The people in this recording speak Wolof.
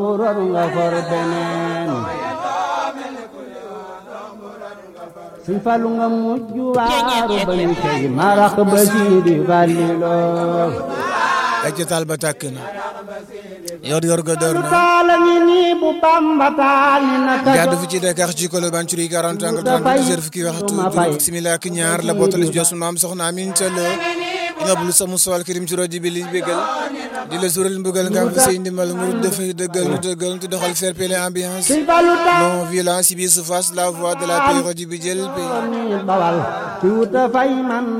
war nga for beneen suñ falu nga mujj waaru ba ñu tey marax ba siidi fàlliloo ay ca taal ba tàkk na yor yor ga door na taala ngi nii bu bamba taal ni na ka jàdd fi ci Dakar ci Colobane ci 40 ans 30 heures fukki waxtu juróom simila ak ñaar la bootale si josu maam soxna Amin Talo ina bulu sa musawal kirim ci rajo bi li bégal di la sural mbugal nga am fa say ndimbal murid dafay dëggal nu dëggal nu doxal fair play ambiance suñ falu taal non violence si biir surface la voix de la paix rajo bi jël paix ni bawal ci wuta fay man